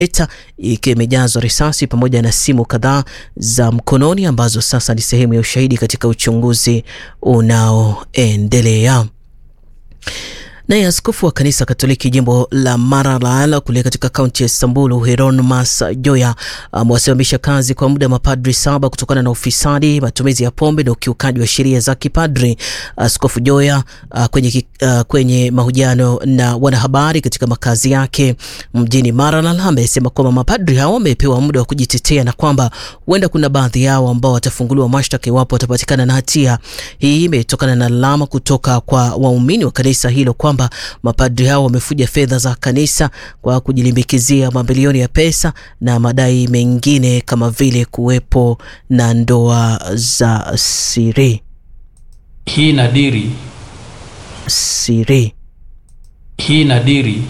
eta ikiwa imejazwa risasi pamoja na simu kadhaa za mkononi ambazo sasa ni sehemu ya ushahidi katika uchunguzi unaoendelea. Naye askofu wa kanisa Katoliki jimbo la Maralal kule katika kaunti ya Samburu, Hieronymus Joya amewasimamisha kazi kwa muda mapadri saba kutokana na ufisadi, matumizi ya pombe na ukiukaji wa sheria za kipadri. Askofu Joya uh, kwenye, uh, kwenye mahojiano na wanahabari katika makazi yake mjini Maralal amesema kwamba mapadri hao wamepewa muda wa kujitetea na kwamba huenda kuna baadhi yao ambao watafunguliwa mashtaka iwapo watapatikana na hatia. Hii imetokana na lalama kutoka kwa waumini wa kanisa hilo kwamba mapadri hao wamefuja fedha za kanisa kwa kujilimbikizia mabilioni ya pesa na madai mengine kama vile kuwepo na ndoa za siri Hii nadiri siri. hii nadiri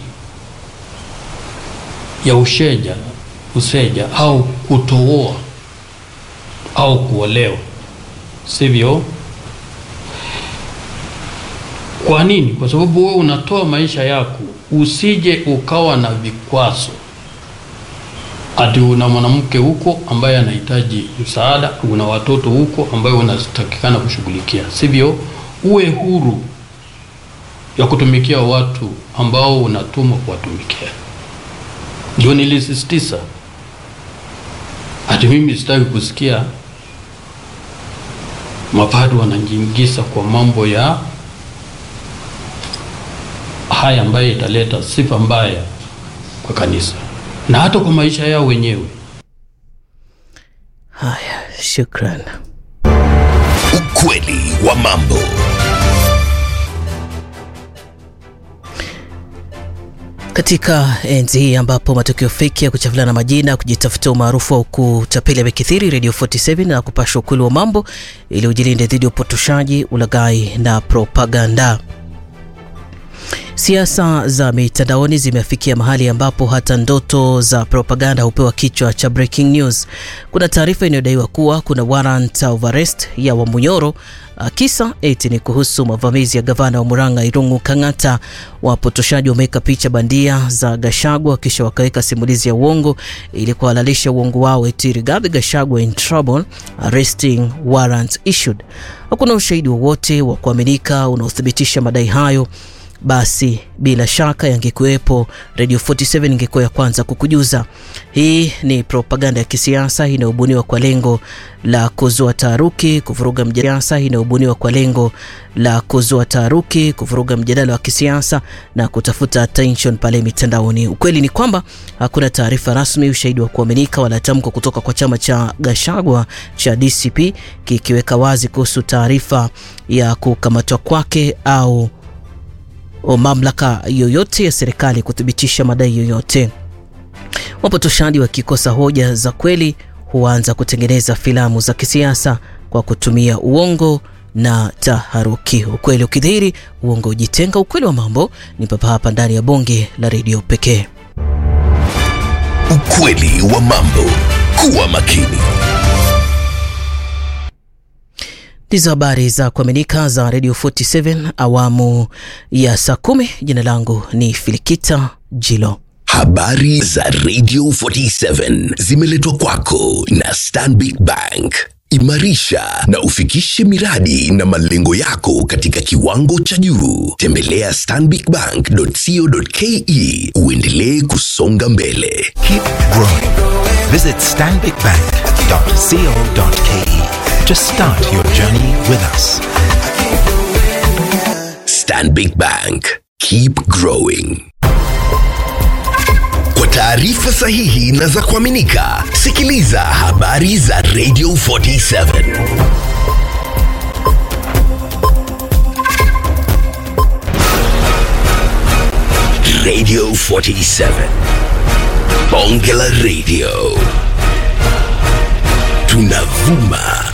ya usheja useja au kutooa au kuolewa, sivyo? Kwa nini? Kwa sababu wewe unatoa maisha yako, usije ukawa na vikwazo ati una mwanamke huko ambaye anahitaji msaada, una watoto huko ambayo unatakikana kushughulikia, sivyo? Uwe huru ya kutumikia watu ambao unatumwa kuwatumikia. Ndio nilisisitiza ati mimi sitaki kusikia mapadri wanajiingiza kwa mambo ya haya ambayo italeta sifa mbaya kwa kanisa na hata kwa maisha yao wenyewe. Haya, shukran. Ukweli wa mambo. Katika enzi hii ambapo matukio feki ya kuchafuliana majina, kujitafutia umaarufu au kutapeli yamekithiri, Radio 47 na kupasha ukweli wa mambo ili ujilinde dhidi ya upotoshaji, ulaghai na propaganda. Siasa za mitandaoni zimefikia mahali ambapo hata ndoto za propaganda hupewa kichwa cha breaking news. Kuna taarifa inayodaiwa kuwa kuna warrant of arrest ya Wamunyoro. Kisa eti ni kuhusu mavamizi ya gavana wa Murang'a Irungu Kang'ata. Wapotoshaji wameweka picha bandia za Gashagwa kisha wakaweka simulizi ya uongo ili kuhalalisha uongo wao, eti Rigathi Gachagua in trouble, arresting warrant issued. Hakuna ushahidi wowote wa kuaminika unaothibitisha madai hayo. Basi bila shaka yangekuwepo, Radio 47 ingekuwa ya kwanza kukujuza. Hii ni propaganda ya kisiasa inayobuniwa kwa lengo la kuzua taharuki, kuvuruga mjadala, inayobuniwa kwa lengo la kuzua taharuki, kuvuruga mjadala wa kisiasa na kutafuta attention pale mitandaoni. Ukweli ni kwamba hakuna taarifa rasmi, ushahidi wa kuaminika wala tamko kutoka kwa chama cha Gachagua cha DCP kikiweka wazi kuhusu taarifa ya kukamatwa kwake au o mamlaka yoyote ya serikali kuthibitisha madai yoyote. Wapotoshaji wakikosa hoja za kweli huanza kutengeneza filamu za kisiasa kwa kutumia uongo na taharuki. Ukweli ukidhihiri, uongo ujitenga. Ukweli wa mambo ni papa hapa ndani ya bonge la redio pekee. Ukweli wa mambo. Kuwa makini. Ndizo habari za kuaminika za Radio 47 awamu ya saa kumi. Jina langu ni Filikita Jilo. Habari za Radio 47 zimeletwa kwako na Stanbic Bank. Imarisha na ufikishe miradi na malengo yako katika kiwango cha juu. Tembelea stanbicbank.co.ke uendelee kusonga mbele. Keep growing. Visit stanbicbank.co.ke to start your journey with us. Stanbic Bank. Keep growing. Kwa taarifa sahihi na za kuaminika, sikiliza habari za Radio 47. Radio 47. Bonge la Radio. Tunavuma